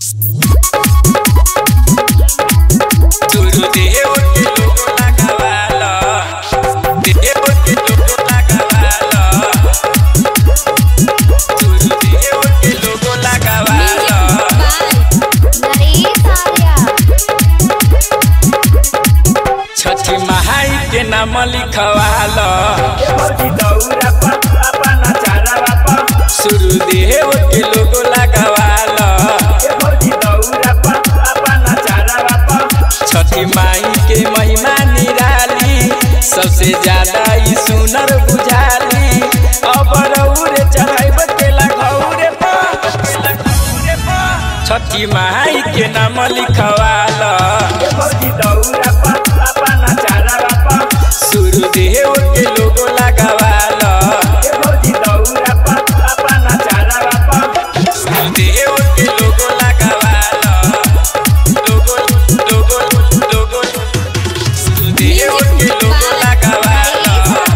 Gurudev के लोगो लगावाला देव के लोगो लगावाला गुरुदेव के लोगो लगावाला छठी महाई के नाम लिखवाला सुरुदेव के लोगो लगावाला छठी माई के महिमा निराली सबसे ज्यादा ई सुनर बुझाली अब रौरे चढ़ाइब केला घौरे पर छठी माई के नाम लिखवाला सुरुदेव के लोगो लगावाला सुरुदेव के लोगो लगावाला लोगो लोगो लोगो सुरुदेव के लोगो लगावाला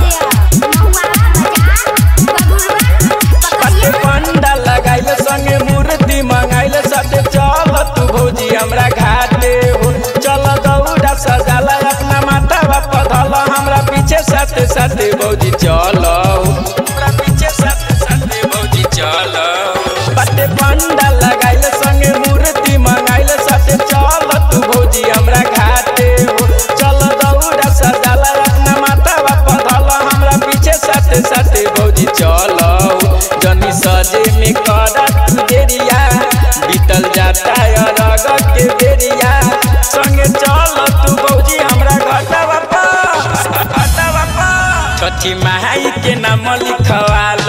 पत्ते पंडा लगाइल संगे मूर्ति मंगाइल साथे चल तू भौजी हमरा घाटे हो चल दौड़ा सजाला अपना माथा बाप धल हमरा पीछे साथे साथे भौजी चल हमरा पीछे साथे साथे भौजी चल पत्ते पंडा लगाइल संगे मूर्ति मंगाइल साथे चल तू भौजी हमरा घाटे हो चल दौड़ा सजाला अपना माथा बाप धल हमरा पीछे साथे साथे भौजी चल जनी सजे में कर तू देरिया बीतल जाता रग के बेरिया संगे चल तू भौजी हमरा घटवा पर घटवा पर छठी माई के नाम लिखवाल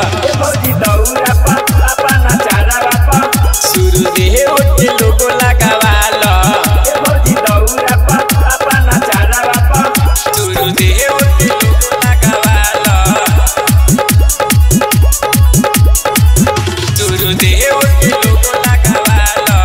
सुरुदेव के लोगो लगावाल सुरुदेव के लोगो लगावाल सुरुदेव के लोगो लगावाल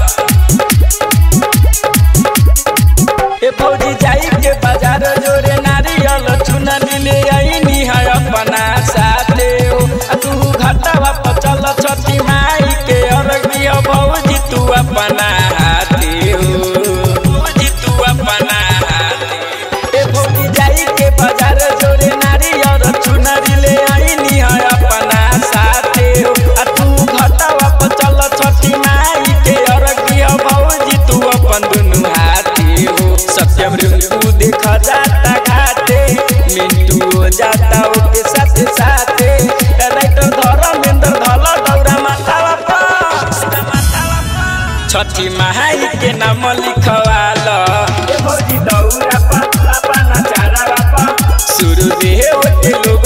ए फौजी जाई के बाजार जोरे नारियल चुनरी ले आईनी है अपना साथे हो आ तू घाटावा पर चल छठी माई के अरगी हो भौजी तू अपना हाथे हो भौजी तू अपना हाथे ए फौजी जाई के बाजार जोरे नारियल चुनरी ले आईनी है अपना साथे हो आ तू घाटावा पर चल छठी माई के अरगी हो भौजी तू अपन दुनु हाथी हो सत्यम रिंकू देखा जाता घाटे मिंटू हो जाता ओके साथे साथे राइटर धर्मेंद्र धल दौरा माथावा पर छठी माई के नाम लिखवाल सुरुदेव के लोग